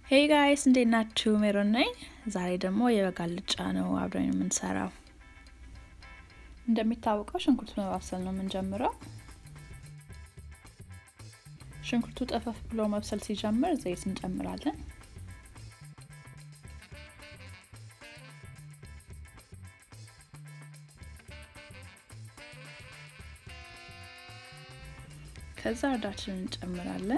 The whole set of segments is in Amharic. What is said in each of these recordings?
ሄይ ጋይስ እንዴት ናችሁ? ሜሮን ነኝ። ዛሬ ደግሞ የበግ አልጫ ነው አብረን የምንሰራው። እንደሚታወቀው ሽንኩርት በማብሰል ነው የምንጀምረው። ሽንኩርቱ ጠፈፍ ብሎ መብሰል ሲጀምር ዘይት እንጨምራለን። ከዛ እርዳችንን እንጨምራለን።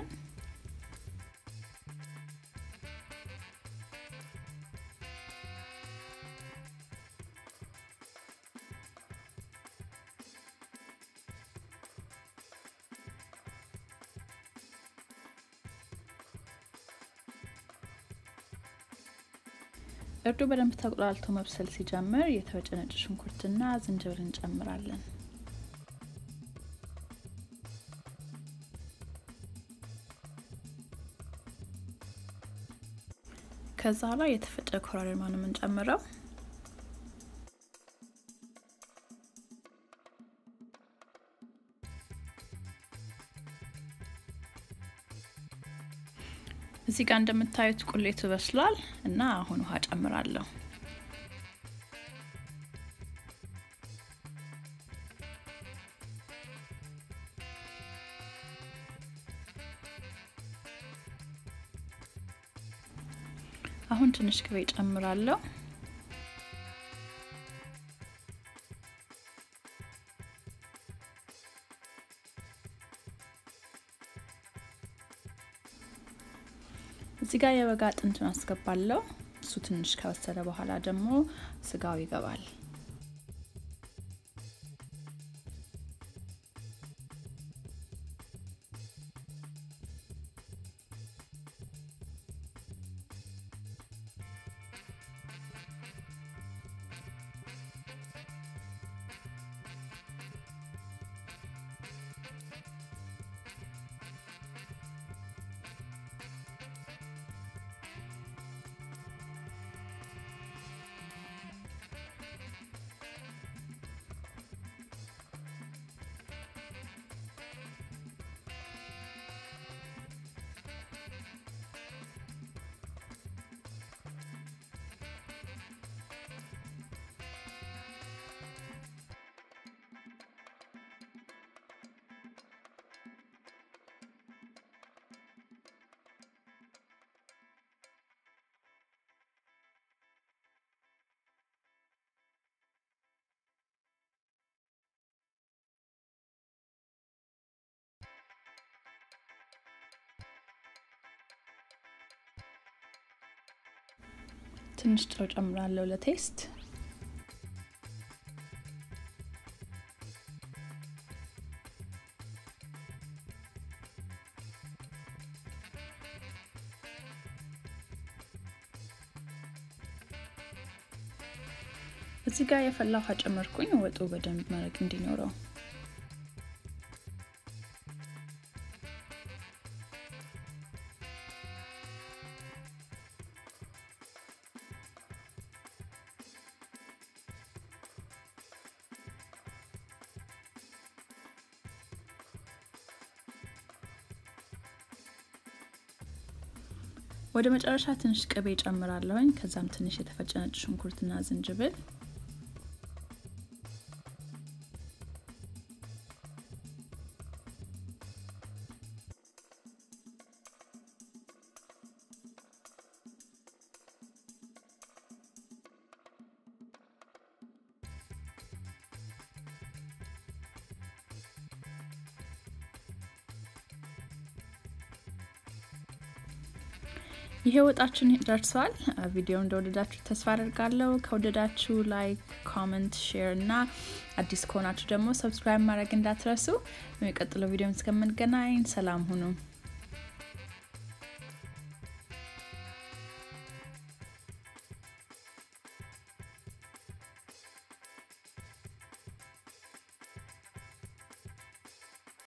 እርዱ በደንብ ተቁላልቶ መብሰል ሲጀምር የተፈጨ ነጭ ሽንኩርትና ዝንጅብል እንጨምራለን። ከዛ ላይ የተፈጨ ኮረሪማ ነው የምንጨምረው። እዚህ ጋር እንደምታዩት ቁሌቱ በስሏል እና አሁን ውሃ ጨምራለሁ። አሁን ትንሽ ቅቤ ጨምራለሁ። እዚህ ጋር የበግ አጥንቱን አስገባለሁ። እሱ ትንሽ ከበሰለ በኋላ ደግሞ ስጋው ይገባል። ትንሽ ጨው ጨምራለሁ ለቴስት። እዚህ ጋር የፈላ ውሃ ጨመርኩኝ፣ ወጡ በደንብ መረቅ እንዲኖረው። ወደ መጨረሻ ትንሽ ቅቤ ጨምራለሁኝ። ከዛም ትንሽ የተፈጨ ነጭ ሽንኩርትና ዝንጅብል ይሄ ወጣችን ደርሷል። ቪዲዮ እንደወደዳችሁ ተስፋ አደርጋለሁ። ከወደዳችሁ ላይክ፣ ኮመንት፣ ሼር እና አዲስ ከሆናችሁ ደግሞ ሰብስክራይብ ማድረግ እንዳትረሱ። በሚቀጥለው ቪዲዮ እስከምንገናኝ ሰላም ሁኑ።